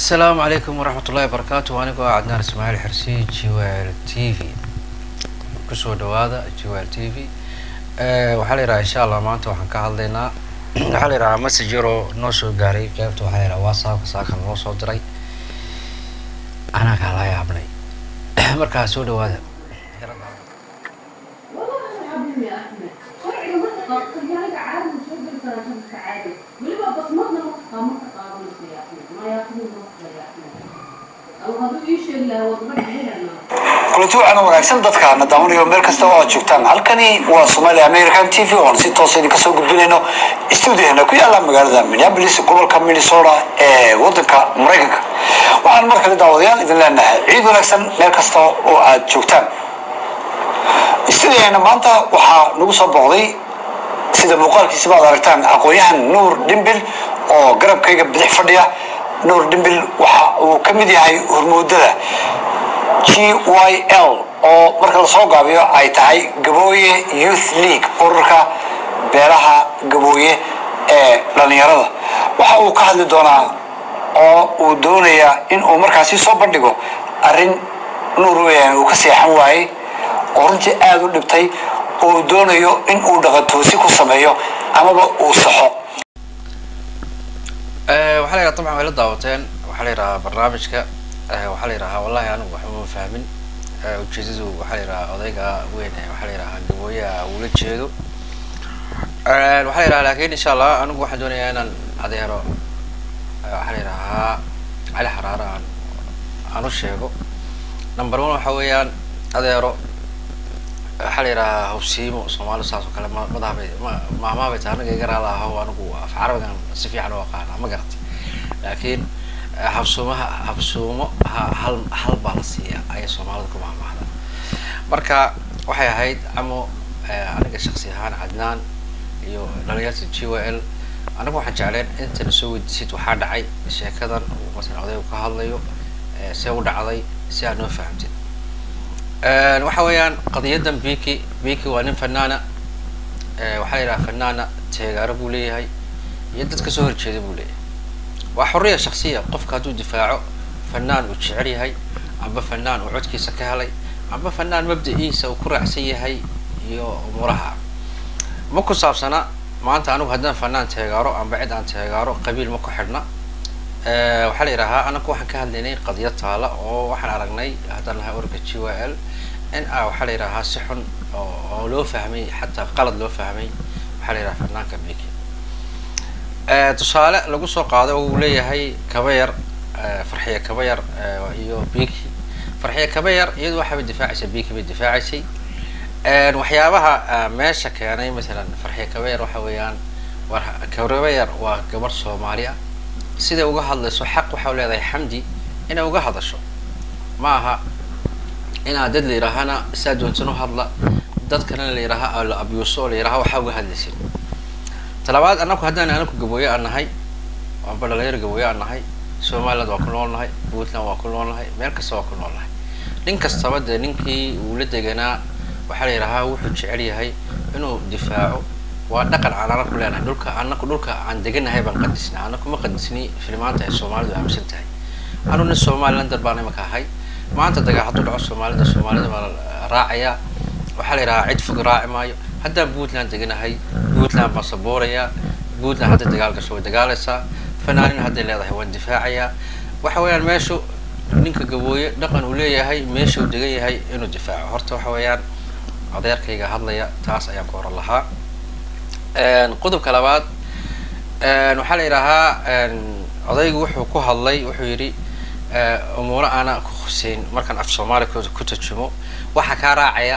asalaamu calaykum waraxmat ullahi wabarakaatu anigoo ah cadnaan ismaaciil xirsi jwl t v kusoo dhawaada jwl t v waxaa la yidhaha insha allah maanta waxaan ka hadlaynaa waxaa la yidhahaa message yaroo noo soo gaaray qeybta waxaa la yidhaha whatsappka saakan noo soo diray anaa kaa la yaabnay markaa soo dhawaada kulanti waxaana wanaagsan dadka na daawanayo meel kasta oo aad joogtaan halkani waa somalia american t v oon si toosa idinka soo gudbinayno stuudiohena ku yaala magaalada minneapolis gobolka minnesota ee wadanka maraykanka waxaan mar kale daawadayaal idin leenahay ciid wanaagsan meel kasta oo aad joogtaan stuudiohena maanta waxaa nagu soo booqday sida muuqaalkiisaba ad aragtaan aqoon-yahan nuur dhimbil oo garabkayga bidix fadhiya nuur dhimbil waxa uu ka mid yahay hormuudada g y l oo marka lasoo gaabiyo ay tahay gabooye youth league ururka beelaha gabooye ee dhalinyarada waxa uu ka hadli doonaa oo uu doonayaa in uu markaasi soo bandhigo arrin nuur weyaan uu ka seexan waayey oo runtii aada u dhibtay oo uu doonayo in uu dhaqantoosi ku sameeyo amaba uu saxo waxaa la yidhaha dabcan way la daawateen waxaa la yidhahaa barnaamijka waxaa la yidhahaa wallahi anigu waxba ma fahmin ujeedadu waxaa la yidhahaa odayga weyn ee waxaa la yidhahaa gabooyaha uula jeedo waxaa la yidhaha lakin insha allah anigu waxaan doonayaa inaan adeero waxaa la yidhahaa cali xaraare aan aan u sheego number one waxa weeyaan adeero waxaa la yidhahaa hawsiimo soomaali saas oo kale madahabay maamaabay tahay anaga iga raala aho anigu af carabigan si fiican u aqaana ma garatay laakiin habsuumaha habsuumo hal hal baa la siiya ayay soomaalida ku mahmaahda marka waxay ahayd camo aniga shaksi ahaan cadnaan iyo dhalinyarta g y l anigu waxaan jecleen intana soo weydiisid waxaa dhacay sheekadan uu masalan odaygu ka hadlayo see u dhacday si aad noo fahamtid waxa weeyaan qadiyadan biki biki waa nin fanaana waxaa la yidhaha fanaana teegaaro buu leeyahay iyo dad kasoo horjeeda buu leeyahay waa xorriya shaksiya qofka hadduu difaaco fanaan uu jecel yahay amba fanaan uu codkiisa ka helay amba fanaan mabda-iisa uu ku raacsan yahay iyo umuraha ma ku saabsana maanta anigu haddaan fanaan teegaaro amba cid aan teegaaro qabiil ma ku xidhna waxaa la yidhahaa anaku waxaan ka hadlaynay qadiyad taala oo waxaan aragnay haddaan nahay orga g y l in a waxaa la yidhahaa si xun oo loo fahmay xataa qalad loo fahmay waxaa la yidhaha fanaanka biki tusaale lagu soo qaaday oo uu leeyahay kabayar farxiya kabayar iyo biki farxiya kabayar iyadu waxaabay difaacaysay biki bay difaacaysay waxyaabaha meesha keenay masalan farxiya kabayar waxa weeyaan war kabayar waa gabar soomaali ah siday uga hadlayso xaq waxaa leedahay xamdi inay uga hadasho ma aha inaa dad la yidhaahana saa doonsan u hadla dadkana la yidhaaha la abyuuso oo la yidhaha waxaa uga hadlaysin talabaad anaku haddaan anaku gabooye aan nahay amba dhalinyaro gabooye aan nahay somaliland waa ku nool nahay puntland waa ku nool nahay meel kasta waa ku nool nahay nin kastaba dee ninkii uu la deganaa waxaa la yidhahaa wuxuu jecel yahay inuu difaaco waa dhaqan aan anaku leenahay dhulka anaku dhulka aan deganahay baan qadisnay anaku ma qadisni filimaanta ay soomaalidu aaminsan tahay anu nin somalilander baan imaka ahay maanta dagaa hadduu dhaco soomaalida soomaalida baa raacayaa waxaa la yidhahaa cid fog raaci maayo haddaan puntland deganahay puntland baan sabuurayaa puntland hadday dagaal gasho way dagaalaysaa fanaanin hadday leedahay waan difaacayaa waxa weeyaan meeshu ninka gabooye dhaqan uu leeyahay meesha uu degan yahay inuu difaaco horta waxa weeyaan adeerkayga hadlaya taas ayaan ku horan lahaa qodobka labaad waxaa la yidhaahaa odaygu wuxuu ku hadlay wuxuu yidhi umuuro aana ku huseyn markaan af soomaali ku tarjumo waxaa kaa raacaya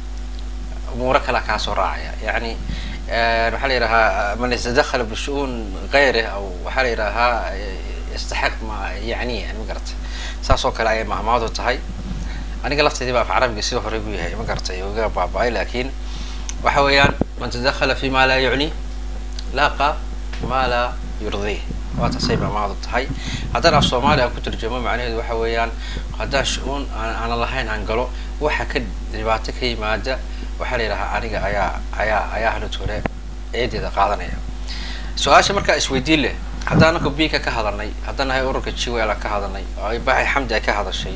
umuuro kale kaa soo raacaya yani waxaa la yidhahaa man istadakhala bishu-uun gayrih aw waxaa la yidhaahaa yastaxiq ma yani yani ma garata saas oo kale ayay mahmaadu tahay aniga lafteedii ba af carabiga sida hore buu yahay ma garatay oga baaba-ay laakiin waxa weeyaan man tadakhala fi ma laa yucni laqa ma laa yurdih waa taasay mahmaadu tahay haddaan af soomaali aan ku tarjumo macnaheedu waxa weeyaan haddaan shu-uun aanan lahayn aan galo waxa ka dhibaato ka yimaada waxaa la yidhahaa aniga ayaa ayaa ayaa hanut hore eedeeda qaadanaya su-aasha markaa isweydiin leh haddaan anaka bika ka hadalnay haddaan nahay ururka jiwel ka hadalnay oo ay baxay xamdi ay ka hadashay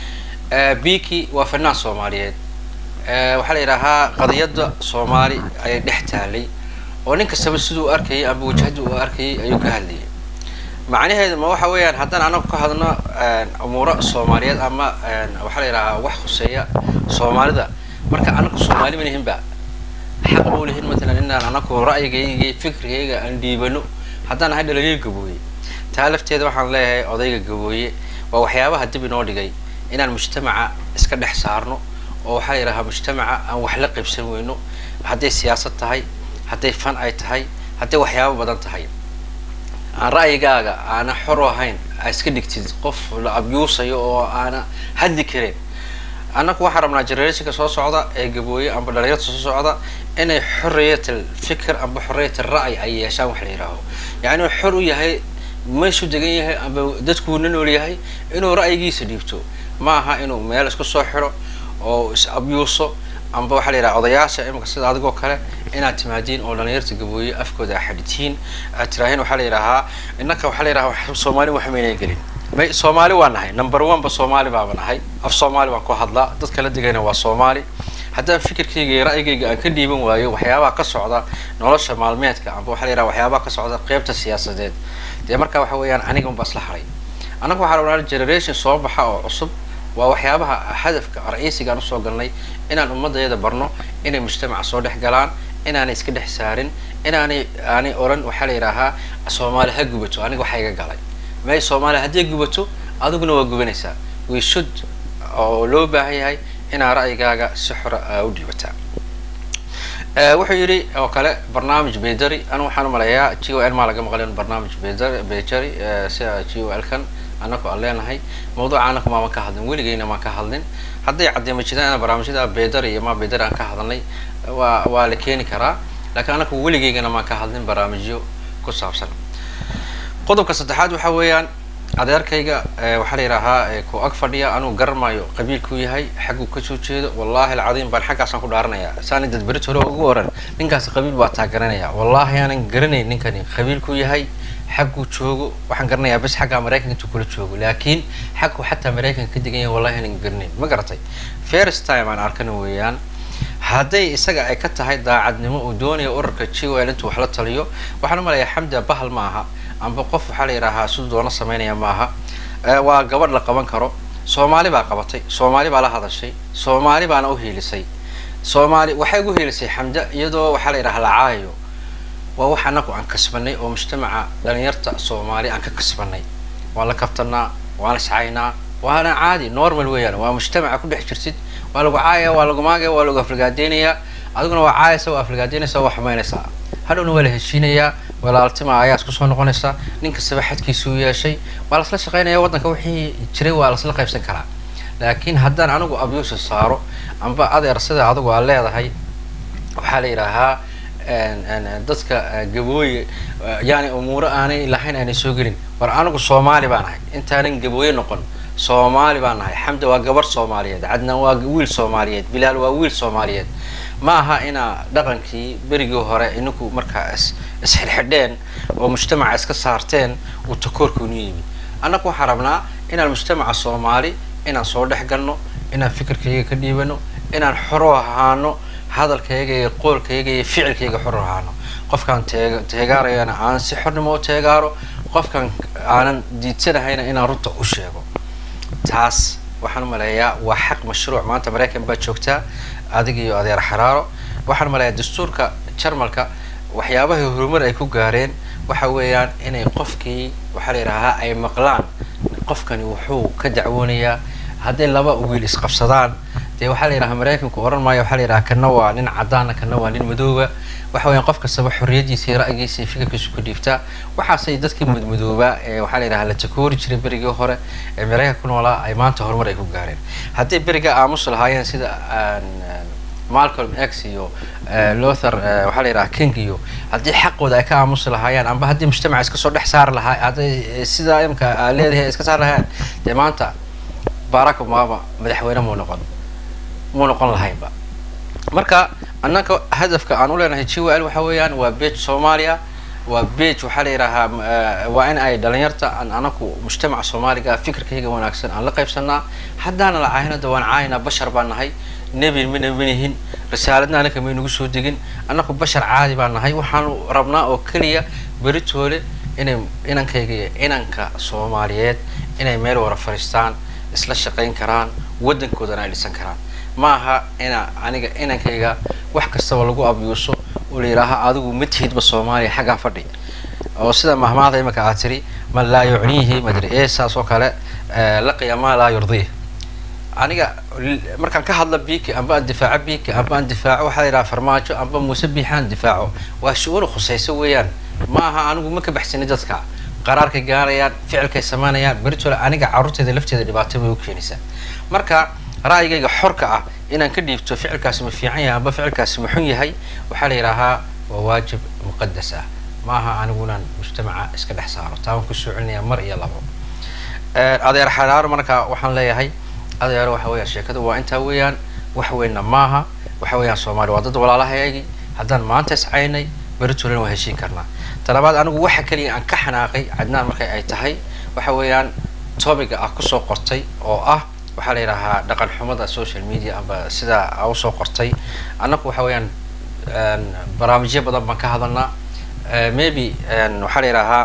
biki waa fanaan soomaaliyeed waxaa la yidhaahaa qadiyadda soomaali ayay dhex taalay oo nin kastaba siduu u arkayay amba wajahadii uu arkayay ayuu ka hadlayay macnaheedu ma waxa weeyaan haddaan anagu ka hadno umuuro soomaaliyeed ama waxaa la yidhahaa wax khuseeya soomaalida marka anagu soomaali ma lihinba xaq ma lihin matalan inaan anagu ra'yigayga fikrigayga aan dhiibano haddaan ahay dhalinyar gabooye taa lafteeda waxaan leeyahay odayga gabooye waa waxyaabaha dib inoo dhigay inaan mujtamaca iska dhex saarno oo waxaa la yidhahaa mujtamaca aan wax la qaybsan weyno hadday siyaasad tahay hadday fan ay tahay hadday waxyaabo badan tahay aan ra'yigaaga aana xor ahayn aa iska dhigtid qof la abyuusayo oo aana hadli karin annagu waxaan rabnaa generationka soo socda ee gabooye amba dhalinyarta soo socda inay xorriyatal fikir amba xorriyatal ra'y ay yeeshaan wax la yidhaaho yacni uu xor u yahay meeshuu degan yahay amba dadkuuna nool yahay inuu ra'yigiisa dhiibto ma aha inuu meel isku soo xidho oo is abyuuso amba waxaa la yidhaha odayaasha imika sida adigoo kale inaad timaadiin oo dhalinyarta gabooye afkooda a xadhitiin aad tiraahiin waxaa la yidhahaa innaka waxaa la yidhaha soomaali wax maynay gelin may soomaali waa nahay number one ba soomaali baaba nahay af soomaali baan ku hadlaa dad kala degayna waa soomaali haddaan fikirkayga iyo ra'yigayga aan ka dhiiban waayo waxyaabaha ka socda nolosha maalmeedka amba waxaa la yidhaha waxyaabaha ka socda qeybta siyaasadeed dee marka waxa weeyaan aniga unba isla haray annaga waxaa rabnaa generation soo baxa oo cusub waa waxyaabaha hadafka ra-iisiga aan usoo galnay inaan ummadayada barno inay mujtamaca soo dhex galaan inaanay iska dhex saarin inaanay aanay oran waxaa la yidhaahaa soomaali ha gubato aniga waxaa iga galay may soomaaliya hadday gubato adiguna waa gubanaysaa we should oo loo baahan yahay inaa ra'yigaaga si xora u dhiibataa wuxuu yidhi oo kale barnaamij bederi anu waxaan umaleeyaa g o l maa laga maqlin barnaamij beder bederi sida g o l kan annaku aan leenahay mawduuca annaku maaman ka hadlin weligeyna maan ka hadlin hadday caddeema jiraan in barnaamijyada bederi iyo ma bederi aan ka hadalnay waa waa la keeni karaa laakiin annaku weligeygana maan ka hadlin barnaamijyo ku saabsan qodobka saddexaad waxa weeyaan adeerkayga waxaa la yidhaahaa ku ag fadhiya anuu garamayo qabiilkuu yahay xagguu kasoo jeedo wallahi alcadiim baan xaggaasaan ku dhaaranayaa saani dad berit hore ugu oran ninkaasi qabiil baa taa garanaya wallahi aanan garanayn ninkani qabiilkuu yahay xagguu joogo waxaan garanayaa bes xaggaa maraykanka intuu kula joogo laakiin xagguu xataa maraykanka ka degan yahay wallahi aanan garanayn ma garatay first time aan arkana weeyaan hadday isaga ay ka tahay daacadnimo uu doonaya urarka jiwel intuu wax la taliyo waxaan umalayaa xamda bahal ma aha amba qof waxaa la yidhaahaa siduu doono sameynaya ma aha waa gabadh la qaban karo soomaali baa qabatay soomaali baa la hadashay soomaali baana u hiilisay soomaali waxay ugu hiilisay xamda iyadoo waxaa la yidhaha la caayo waa wax annagu aan kasbanay oo mujtamaca dhalinyarta soomaali aan ka kasbanay waan la kaftanaa waan la iscaynaa waana caadi normal weeyaan waa mujtamaca ku dhex jirtid waa lagu caaya waa lagu maagaya waa lagu aflagaadeynayaa adiguna waa caayaysa waa aflagaadeynaysa waa xumaynaysaa hadhowna waa la heshiinayaa walaaltima ayaa isku soo noqonaysa nin kastaba xadkiisuu yeeshay waa lasla shaqaynaya waddanka wixii jiray waa lasla qaybsan karaa laakiin haddaan anigu abyuusa saaro amba adeer sida adigu aa leedahay waxaa la yidhaahaa dadka gabooye yani umuuro aanay lahayn aanay soo gelin war anigu soomaali baan ahay intaanan gabooye noqon soomaali baan nahay xamda waa gabarh soomaaliyeed cadnaan waa wiil soomaaliyeed bilaal waa wiil soomaaliyeed ma aha inaa dhaqankii berigii hore ininku markaa is isxidhxidheen oo mujtamaca iska saarteen uu takoorkuunu yimid annagu waxaan rabnaa inaan mujtamaca soomaali inaan soo dhex galno inaan fikirkayga ka dhiibano inaan xoro ahaano hadalkayga iyo qoolkayga iyo ficilkayga xor ahaano qofkaan teeg teegaarayana aan si xornimo u teegaaro qofkaan aanan diidsanahayna inaan runta u sheego taas waxaan umaleeyaa waa xaq mashruuc maanta maraykan baa joogtaa adig iyo adeer xaraaro waxaan umaleeyaa dastuurka jarmalka waxyaabaha horumar ay ku gaareen waxa weeyaan inay qofkii waxaa la yidhaahaa ay maqlaan qofkani wuxuu ka dacwoonayaa hadday laba wiil isqabsadaan dee waxaa la yidhaha maraykanku oran maayo waxaa la yidhaha kana waa nin cadaana kana waa nin madooba waxa weeyaan qof kastaba xorriyadiisa iyo ra'yigiisa iyo fikirkiisu ku dhiibtaa waxaasay dadkii madmadoobaa ee waxaa la yidhaha la takoori jiray berigii hore ee maraykanka ku noolaa ay maanta horumar ay ku gaareen hadday beriga aamus lahaayeen sida malcolm x iyo luther waxaa la yidhaha king iyo haddii xaqooda ay ka aamusi lahaayeen amba haddii mujtamaca iska soo dhex saari lahaa hadday sidaa imka aa leedahay iska saari lahaayeen dee maanta barack obama madaxweyne muu noqon muu noqon lahaynba marka annaka hadafka aan u leenahay g l waxa weeyaan waa bej soomaaliya waa bage waxaa la yidhaahaa waa in ay dhalinyarta aan anaku mujtamaca soomaaliga fikirkayga wanaagsan aan la qaybsanaa haddaana la caahina da waan caayinaa bashar baan nahay nebi mana manihin risaaladna anaka maynagu soo degin annaku bashar caadi baan nahay waxaanu rabnaa oo keliya beritoole inay inankayga iyo inanka soomaaliyeed inay meel wara fadhiistaan isla shaqayn karaan waddankoodana ay dhisan karaan ma aha ina aniga inankayga wax kastaba lagu abyuuso oo la yidhaaha adigu ma tihidba soomaaliya xaggaa fadhi oo sida mahmaada imaka aad tiri man laa yucniihi madri ee saas oo kale laqiya maa laa yurdiih aniga markaan ka hadla biki amba aan difaaco biki amba aan difaaco waxaa la yidhaha farmaajo amba muuse biixaan difaaco waa shu-uun khusayso weeyaan ma aha anigu ma ka baxsani dadka qaraarkay gaarayaan ficilkay samaynayaan beritole aniga carruurteeda lafteeda dhibaato bay u keenaysaa marka ra'yigayga xorka ah inaan ka dhiibto ficilkaasi ma fiican yahay amba ficilkaasi ma xun yahay waxaa la yidhaahaa waa waajib muqadas ah ma aha anigunan mujtamaca iska dhex saaro taa waan kusoo celinayaa mar iyo labo adeer xaraaro marka waxaan leeyahay adeero waxa weeyaan sheekadu waa intaa weeyaan wax weynna maaha waxa weeyaan soomaali waa dad walaalahayagii haddaan maanta iscaynay beritolena waa heshiin karnaa talabaad anigu waxa keliya aan ka xanaaqay cadnaan markay ay tahay waxa weeyaan topiga ah kusoo qortay oo ah waxaa la yidhaahaa dhaqan xumada social media amba sidaa a usoo qortay annaku waxa weeyaan barnaamijyo badan baan ka hadalnaa maybe waxaa la yidhaahaa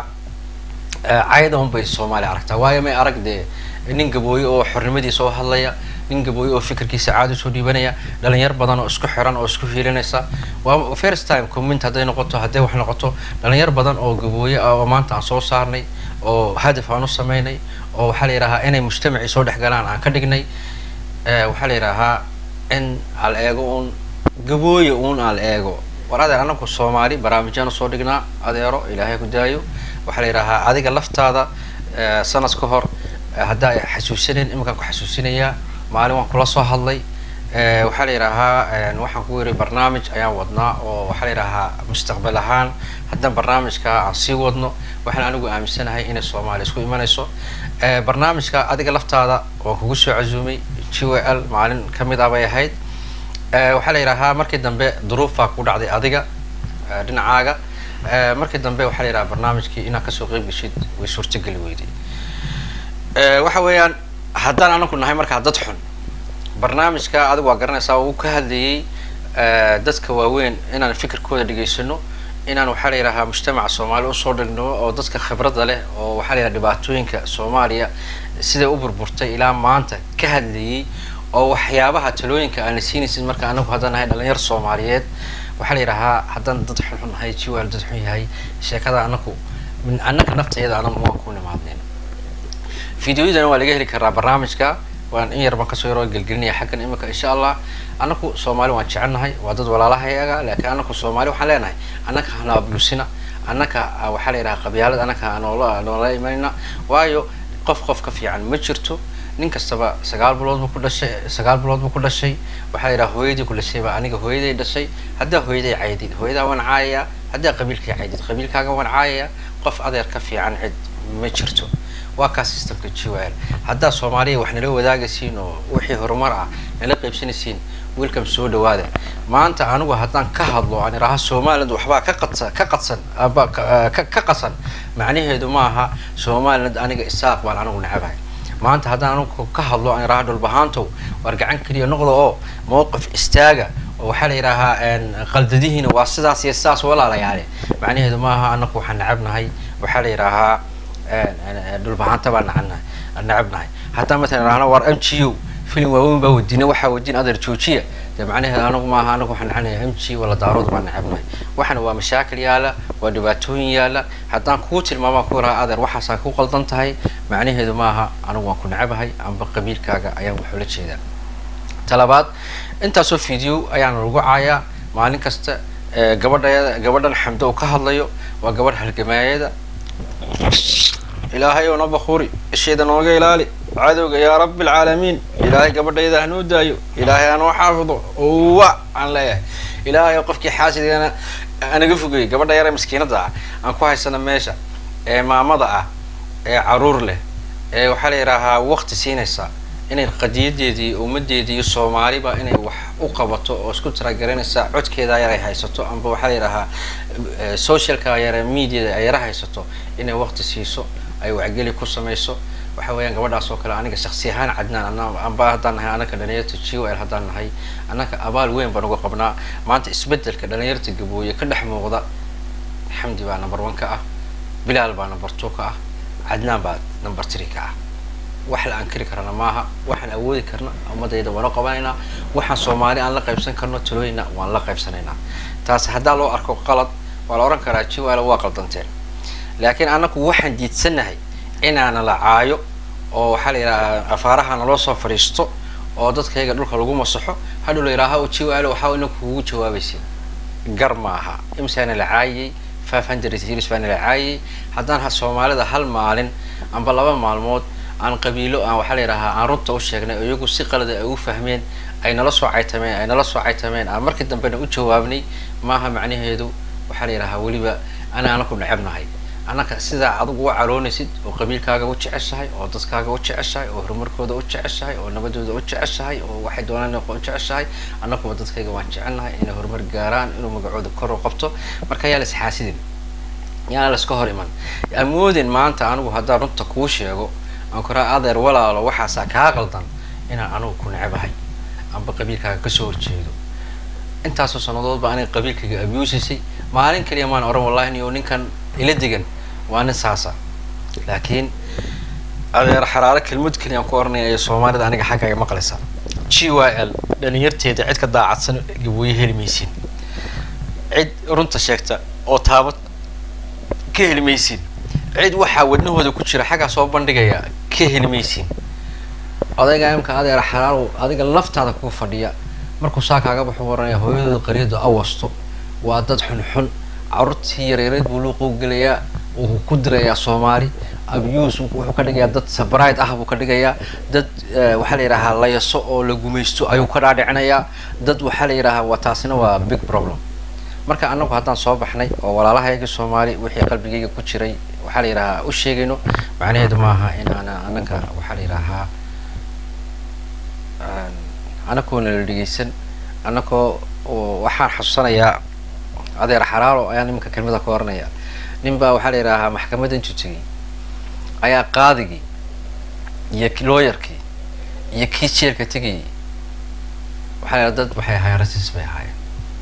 caydan bay soomaaliya aragtaa waayo may arag dee nin gabooye oo xornimadiisa oo hadlaya nin gabooye oo fikirkiisa caadi usoo dhiibanaya dhalinyar badan oo isku xiran oo isku hiilinaysa waa first time comment hadday noqoto hadday wax noqoto dhalinyar badan oo gabooye ah oo maanta aan soo saarnay oo hadaf aan u sameynay oo waxaa la yidhahaa inay mujtamacii soo dhex galaan aan ka dhignay waxaa la yidhaahaa in al eego uun gabooye uun al eego war adeer anaku soomaali barnaamijyaan usoo dhignaa adeero ilaahay ku daayo waxaa la yidhahaa adiga laftaada sanad ka hor haddaa ay xasuusaneen iminkaan ku xasuusinayaa maalin waan kula soo hadlay waxaa la yidhaahaa waxaan ku yiri barnaamij ayaan wadnaa oo waxaa la yidhaahaa mustaqbal ahaan haddaan barnaamijka aan sii wadno waxaan anigu aaminsanahay inay soomaaliya isku imanayso barnaamijka adiga laftaada waan kugu soo casuumay g w l maalin kamid ah bay ahayd waxaa la yidhaahaa markii dambe duruufaa ku dhacday adiga dhinacaaga markii dambe waxaa la yidhaha barnaamijkii inaad kasoo qeyb geshid way suurtogeli weyday waxa weeyaan haddaan anaku nahay markaa dad xun barnaamijka adigu waa garanaysaa uu ka hadlayay dadka waaweyn inaan fikirkooda dhegaysano inaan waxaa la yidhahaa mujtamaca soomaaliya usoo dhigno oo dadka khibradda leh oo waxaa la yidhaha dhibaatooyinka soomaaliya siday u burburtay ilaa maanta ka hadlayay oo waxyaabaha talooyinka aan la siinaysin marka anagu haddaan nahay dhalinyar soomaaliyeed waxaa la yidhahaa haddaan dad xunxun nahay jiwaal dad xun yahay sheekada anaku min annaka naftayada anagu waan ku nimaadneen videoyadana waa laga heli karaa barnaamijka waan in yar baan kasoo yaroo gelgelinaya xaggan imika insha allah anaku soomaali waan jecelnahay waa dad walaalahayaga laakiin anaku soomaali waxaan leenahay annaka hana ablusina annaka waxaa la yidhaha qabyaalad annaka noola noola imanayna waayo qof qof ka fiican ma jirto nin kastaba sagaal bilood buu ku dhashay sagaal bilood buu ku dhashay waxaa la yidhaha hooyadii ku dhashay baa aniga hooyaday dhashay haddaa hooyaday caydid hooyadaa waan caayayaa haddaa qabiilkay caydid qabiilkaaga waan caayayaa qof adeer ka fiican cid ma jirto waa kaa systemka g w l haddaa soomaaliya wax nala wadaagaysiin oo wixii horumar ah nala qaybsanaysiin welcome soo dhawaada maanta anigu haddaan ka hadlo aan idhaha somaliland waxbaa ka qadsan ka qadsan aba ka ka qasan macnaheedu ma aha somaliland aniga isaaq baan anigu nacabahay maanta haddaan anigu ka hadlo aan idhaha dhulbahaantow waar gacan keliya noqda oo mowqif istaaga oo waxaa la yidhaahaa qaldadihiina waa sidaas iyo sidaas walaalayaale macnaheedu ma aha anaku waxaan nacabnahay waxaa la yidhaahaa dhulbahaanta baan nacabnahay nacabnahay hataa matalan idhahna waar m g u filim waaweyn baa wadina waxaa wadin adeer joojiya dee macnaheedu anagu maaha anagu waxaan nacabnahay m g wala daarood baan nacabnahay waxana waa mashaakil yaala waa dhibaatooyin yaala haddaan kuu tilmaamaan ku raha adeer waxaasaa ku qaldan tahay macnaheedu maaha anigu waan ku nacabahay amba qabiilkaaga ayaan waxuu la jeedaa talabaad intaasoo video ayaana lagu caayaa maalin kasta gabadha gabadhan xamdo uu ka hadlayo waa gabadh halgamaayada ilaahay oo na bakuri isheeda nooga ilaali cadowga yaa rabbi alcaalamiin ilaahay gabadhayda hanoo daayo ilaahay hanoo xaafido uwa aan leeyahay ilaahay oo qofkii xaasidgana anaga fogeyay gabadha yare maskiinada ah aan ku haysana meesha ee maamada ah ee caruur leh ee waxaa la yidhaahaa wakti siinaysa inay qadiyadeedii ummadeedii iyo soomaaliba inay wax u qabato oo isku tirageranaysa codkeeda yar ay haysato amba waxaa la yidhahaa socialka yare mediada ay yara haysato inay waqti siiso ay wacgeli ku samayso waxa weeyaan gabadhaas oo kale aniga shaksi ahaan cadnaan amba haddaan nahay anaka dhalinyarta g o l haddaan nahay annaka abaal weyn baan uga qabnaa maanta isbedelka dhalinyarta gabooye ka dhex muuqda xamdi baa number one ka ah bilaal baa number two ka ah cadnaan baa number three ka ah wax la ankiri karana maaha waxaan awoodi karna ummadayda waan u qabanaynaa waxaan soomaali aan la qaybsan karno talooyina waan la qaybsanaynaa taas haddaa loo arko qalad waa la odhan karaa g o l waa qaldanteen laakiin annaku waxaan diidsanahay inaana la caayo oo waxaa la yidhaha afaaraha naloo soo fadhiisto oo dadkayga dhulka lagu masaxo hadhow la yidhaha o g o l waxaa ina kugu jawaabaysin gar ma aha imsaana la caayiyey five hundred series baana la caayiyey haddaan soomaalida hal maalin amba laba maalmood aan qabiilo aan waxaa la yidhahaa aan runta u sheegnay oo iyagu si qalada ay u fahmeen ay nala soo caytameen ay nala soo caytameen aan markii dambena u jawaabnay maaha macnaheedu waxaa la yidhahaa weliba ana anaku necebnahay annaka sidaa adigu u caloonaysid oo qabiilkaaga u jeceshahay oo dadkaaga u jeceshahay oo horumarkooda u jeceshahay oo nabadooda u jeceshahay oo waxay doonaan u jeceshahay annakuba dadkayga waan jecelnahay inay horumar gaaraan inuu magacooda kor u qabto marka yaa la isxaasidin yaana la iska hor iman amoodin maanta anigu haddaan runta kuu sheego aan kuraa adeer walaalo waxaasaa kaa qaldan inaan anigu ku necebahay amba qabiilkaaga kasoo horjeedo intaasoo sanadoodba aniga qabiilkayga abusisay maalin kaliya maan oran wallahi niyo ninkan ila degan waa nin saasa laakiin adeer xaraaro kelmad keliya aan ku oranaya ee soomaalida aniga xaggaaga maqlaysa g y l dhalinyarteeda cid ka daacadsan gabooye heli maysin cid runta sheegta oo taabad ka heli maysin cid waxaa wadnahooda ku jira xaggaa soo bandhigaya ka heli maysin odayga imka adeer xaraaro adiga laftaada kuga fadhiya markuu saa kaaga baxu oranaya hooyadooda qaryadu awasto waa dad xunxun carruurtii yareereed buu luuquu gelayaa wuu ku dirayaa soomaali abuse wuxuu ka dhigayaa dad sabride ah buu ka dhigayaa dad waxaa la yidhahaa layaso oo la gumaysto ayuu ka dhaadhicinayaa dad waxaa la yidhahaa waa taasina waa big problem marka annagu haddaan soo baxnay oo walaalahayaga soomaali wixii qalbigayga ku jiray waxaa la yidhahaa u sheegayno macnaheedu maaha in aana annaga waxaa la yidhahaa annagoona la dhegeysan annagoo waxaan xasuusanayaa adeer xaraaro ayaan iminka kelmada ka oranaya nin baa waxaa la yidhaahaa maxkamadda intuu tegay ayaa qaadigii iyo looyarkii iyo kii jeelka tegayay waxaa la yidhaha dad waxay ahaayeen rasis bay ahaayeen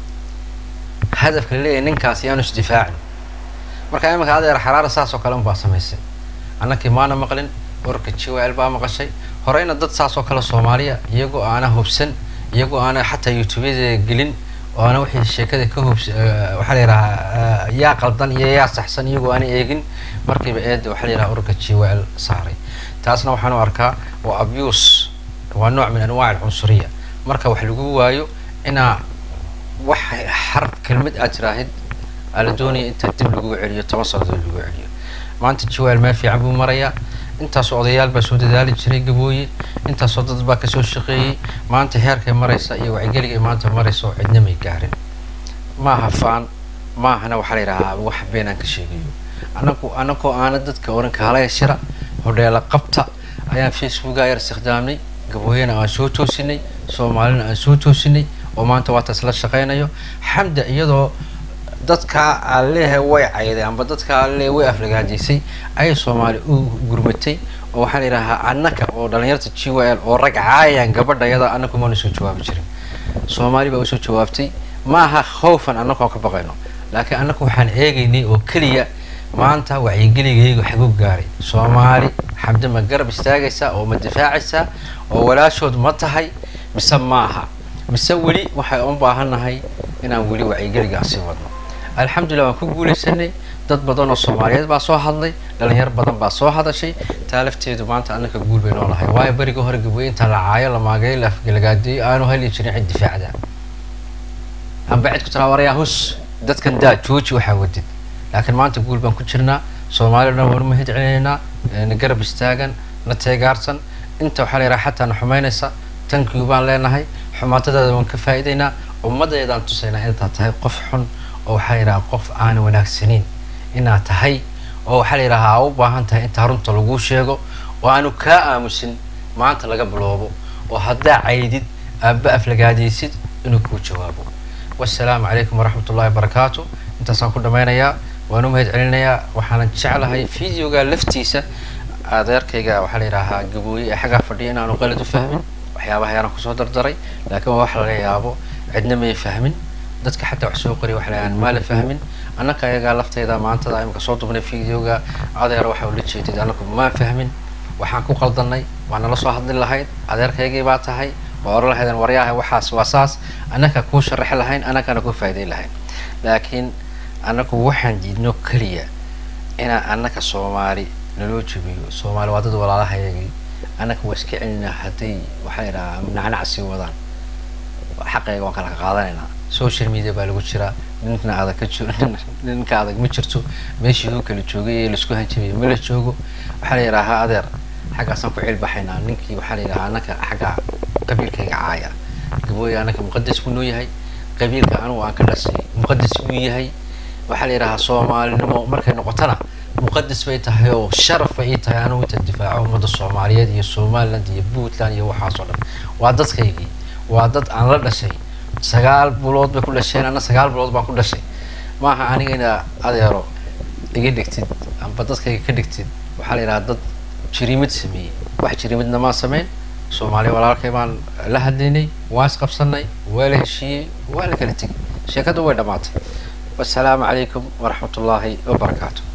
hadafka laleeyahay ninkaas yaanu isdifaacin marka iminka adeer xaraaro saas oo kale unbaa samaysay annakii maana maqlin warka g o l baa maqashay horeyna dad saas oo kale soomaaliya iyagoo aana hubsan iyagoo aana xataa youtubeyada gelin oo ana wixii sheekada ka hubs waxaa la yidhahaa yaa qaldan iyo yaa saxsan iyagoo aana eegin markiiba eeda waxaa la yidhaha ururka g o l saaray taasna waxaan u arkaa waa abuse waa nooc min anwaac alcunsuriya marka wax lagu waayo inaa wax xarf kelmad aad tiraahid aa la doonaya intaa dib lagu celiyo toban sanadood lagu celiyo maanta g o l meel fiican buu marayaa intaasoo odayaal baa soo dadaali jiray gabooye intaasoo dad baa kasoo shaqeeyey maanta heerkay maraysa iyo wacyigeligay maanta maraysa oo cidna may gaarin maaha faan maahana waxaa la yidhahaa wax been aan ka sheegayo anagu anagoo aana dadka oran kaalaya shira hodheela qabta ayaan facebooka yar istikhdaamnay gabooyena aan soo toosinay soomaalina aan soo toosinay oo maanta waa taas la shaqeynayo xamda iyadoo dadkaa aan leeyahay way cayday amba dadkaa aan leeyahay way aflagaajaysay ayay soomaali u gurmatay oo waxaa la yidhahaa annaka oo dhalinyarta g w l oo rag caayaan gabadha yada annaku maana soo jawaabi jirin soomaali baa usoo jawaabtay maaha khawfan annakoo ka baqayno laakiin annaku waxaan eegaynay oo keliya maanta wacyigeligaygu xagu gaaray soomaali xamde ma garab istaagaysaa oo ma difaacaysaa oo walaashood ma tahay mise maaha mise weli waxay u baahannahay inaan weli wacyigeligaa sii wadno alxamdulillah waan ku guulaysanay dad badan oo soomaaliyeed baa soo hadlay dhalinyar badan baa soo hadashay taa lafteedu maanta annaka guul bay noo lahay waayo beriga hore gabooye inta la caayo la maagayo la afgalagaadeeyo aanu heli jirin cid difaacda amba cid ku tiraa warayaa hus dadkan daa jooji waxaa wadid laakiin maanta guul baan ku jirnaa soomaaliya dhan waan mahad celinaynaa na garab istaagan na teegaarsan inta waxaa la yidhaha xataa na xumaynaysa tankiyu baan leenahay xumaatadaada waan ka faa'iidaynaa ummaddeedaan tusaynaa intaad tahay qof xun oo waxaa la yidhaha qof aan wanaagsanayn inaad tahay oo waxaa la yidhaha aa u baahan tahay intaa runta laguu sheego oo aanu kaa aamusin maanta laga biloobo oo haddaa caydid aaba aflagaadaysid inuu kuu jawaabo wassalaamu calaykum waraxmat ullahi wabarakaatu intaasaan ku dhammaynayaa waan u mahad celinayaa waxaanan jeclahay videoga laftiisa adeerkayga waxaa la yidhaahaa gabooye ee xaggaa fadhiya inaanu qalad u fahmin waxyaabaha ayaanan kusoo dardaray laakiin waa wax laga yaabo cidna may fahmin dadka xataa wax soo qoriya wax laaan maa la fahmin annaka ayagaa lafteyda maantada imika soo dubnay videoga adeer waxa ula jeedid anaku maan fahmin waxaan ku qaldanay waa nala soo hadli lahayd adeerkaygii baa tahay waa oran lahaydeen waryaaha waxaas waa saas annaka kuu sharaxi lahayn annakana kuu faa'iiday lahayn laakiin annagu waxaan diidno keliya inaan annaka soomaali naloo jebiyo soomaali waa dad walaalahayagii annaka waa iska celinaa hadday waxaa yidhahaa nacnac sii wadaan xaqayga waan kala qaadanaynaa social media baa lagu jiraa ninkna adag ka jiro ninka adag ma jirto meeshii uu kala joogay ee laisku hanjabiyo ma la joogo waxaa la yidhaahaa adeer xaggaasaan ku cilbaxaynaa ninkii waxaa la yidhahaa annaka xagga qabiilkayga caaya gabooya annaka muqadas buu noo yahay qabiilka anugu aan ka dhasay muqadas buu yahay waxaa la yidhahaa soomaalinimo markay noqotona muqadas bay tahay oo sharaf bay ii tahay anugu inta difaaco ummadda soomaaliyeed iyo somaliland iyo puntland iyo waxaas oo dhan waa dadkaygii waa dad aan la dhashay sagaal bilood bay ku dhasheen anna sagaal bilood baan ku dhashay maaha aniga ina adeero iga dhigtid amba dadkayga ka dhigtid waxaa la yidhahaa dad jiriimad sameeyey wax jiriimadna maan sameyn soomaaliya walaalkay baan la hadlaynay waan isqabsanay waa la heshiiyey waa la kala tegay sheekadu way dhammaatay wassalaamu calaykum waraxmat ullaahi wabarakaatu